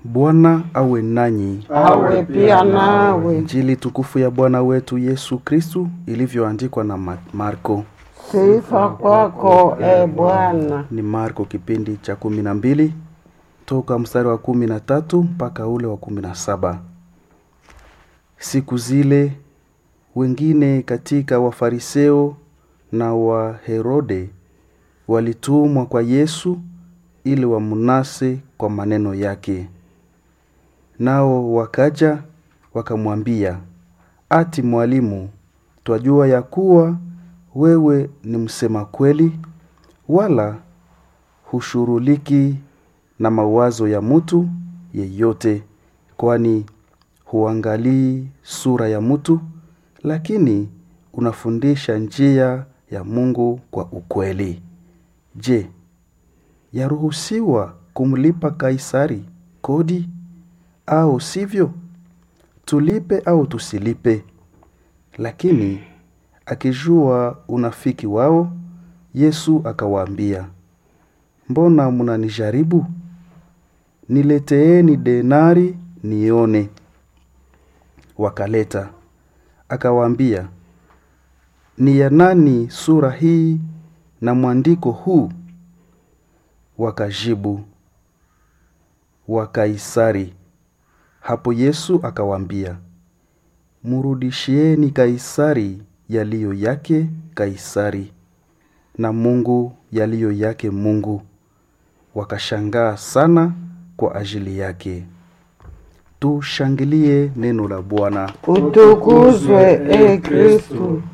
Bwana awe nanyi. awe pia nawe. Injili tukufu ya Bwana wetu Yesu Kristu ilivyoandikwa na Ma- Marko. Sifa kwako e Bwana. Ni Marko kipindi cha kumi na mbili toka mstari wa kumi na tatu mpaka ule wa kumi na saba. Siku zile wengine katika Wafariseo na wa Herode walitumwa kwa Yesu ili wamnase kwa maneno yake. Nao wakaja wakamwambia, ati mwalimu, twajua ya kuwa wewe ni msema kweli, wala hushuruliki na mawazo ya mtu yeyote, kwani huangalii sura ya mtu, lakini unafundisha njia ya Mungu kwa ukweli. Je, yaruhusiwa kumlipa Kaisari kodi au sivyo? Tulipe au tusilipe? Lakini akijua unafiki wao, Yesu akawaambia, mbona mnanijaribu? Nileteeni denari nione. Wakaleta. Akawaambia, ni ya nani sura hii na mwandiko huu? Wakajibu, wa Kaisari. Hapo Yesu akawaambia, mrudishieni Kaisari yaliyo yake Kaisari, na Mungu yaliyo yake Mungu. Wakashangaa sana kwa ajili yake. Tushangilie neno la Bwana. Utukuzwe e Kristu.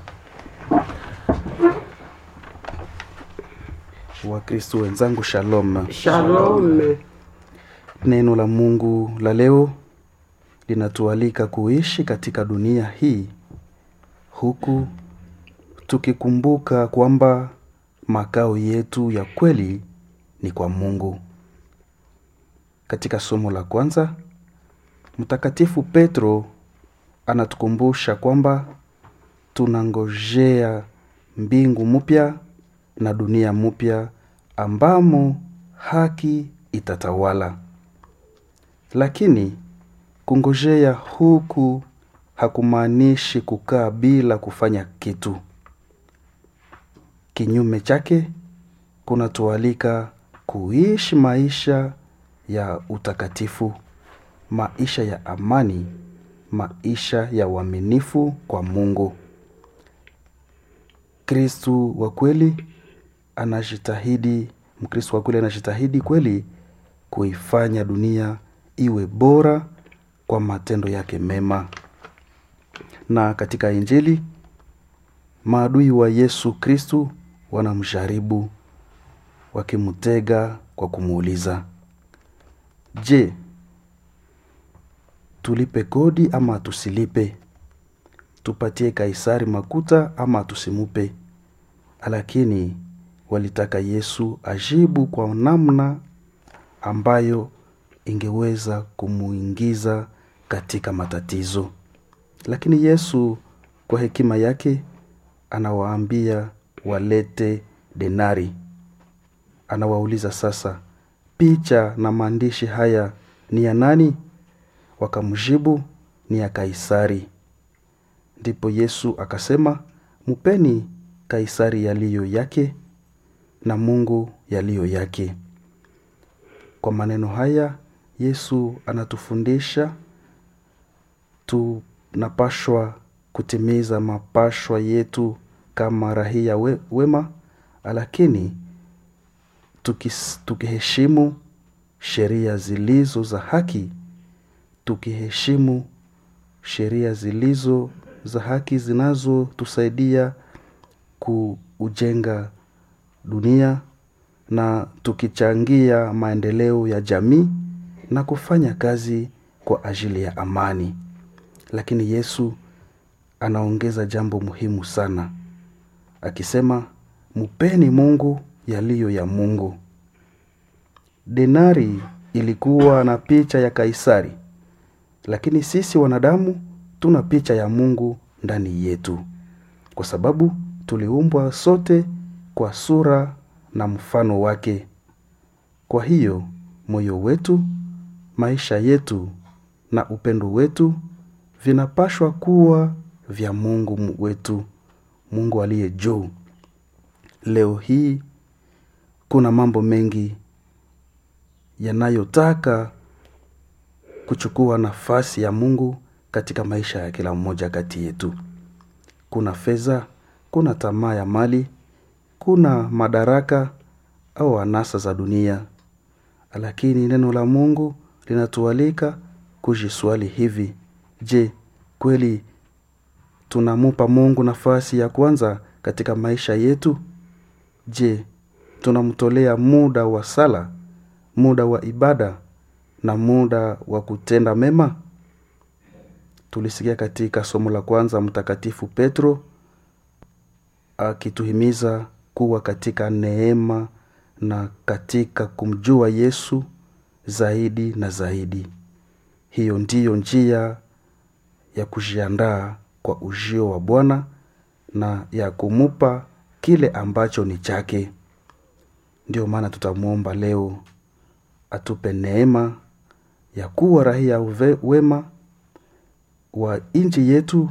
Wakristo wenzangu, shalom. Shalome. Neno la Mungu la leo linatualika kuishi katika dunia hii huku tukikumbuka kwamba makao yetu ya kweli ni kwa Mungu. Katika somo la kwanza, Mtakatifu Petro anatukumbusha kwamba tunangojea mbingu mpya na dunia mpya ambamo haki itatawala. Lakini kungojea huku hakumaanishi kukaa bila kufanya kitu. Kinyume chake, kunatualika kuishi maisha ya utakatifu, maisha ya amani, maisha ya uaminifu kwa Mungu. Kristu wa kweli anajitahidi, Mkristu wa kweli anajitahidi kweli kuifanya dunia iwe bora kwa matendo yake mema. Na katika Injili maadui wa Yesu Kristu wanamjaribu wakimtega kwa kumuuliza, je, tulipe kodi ama tusilipe? Tupatie Kaisari makuta ama tusimupe? Lakini walitaka Yesu ajibu kwa namna ambayo ingeweza kumuingiza katika matatizo. Lakini Yesu kwa hekima yake anawaambia walete denari. Anawauliza sasa, picha na maandishi haya ni ya nani? Wakamjibu, ni ya Kaisari. Ndipo Yesu akasema, mupeni Kaisari yaliyo yake na Mungu yaliyo yake. Kwa maneno haya Yesu anatufundisha tunapashwa kutimiza mapashwa yetu kama rahia we, wema, lakini tukis, tukiheshimu sheria zilizo za haki, tukiheshimu sheria zilizo za haki zinazotusaidia kuujenga dunia na tukichangia maendeleo ya jamii na kufanya kazi kwa ajili ya amani. Lakini Yesu anaongeza jambo muhimu sana akisema, mupeni Mungu yaliyo ya Mungu. Denari ilikuwa na picha ya Kaisari, lakini sisi wanadamu tuna picha ya Mungu ndani yetu, kwa sababu tuliumbwa sote kwa sura na mfano wake. Kwa hiyo moyo wetu maisha yetu na upendo wetu vinapashwa kuwa vya Mungu wetu, Mungu aliye juu. Leo hii kuna mambo mengi yanayotaka kuchukua nafasi ya Mungu katika maisha ya kila mmoja kati yetu. Kuna fedha, kuna tamaa ya mali, kuna madaraka au anasa za dunia, lakini neno la Mungu linatualika kujiswali hivi: je, kweli tunamupa Mungu nafasi ya kwanza katika maisha yetu? Je, tunamtolea muda wa sala, muda wa ibada na muda wa kutenda mema? Tulisikia katika somo la kwanza Mtakatifu Petro akituhimiza kuwa katika neema na katika kumjua Yesu zaidi na zaidi. Hiyo ndiyo njia ya kujiandaa kwa ujio wa Bwana na ya kumupa kile ambacho ni chake. Ndiyo maana tutamwomba leo atupe neema ya kuwa raia wema wa nchi yetu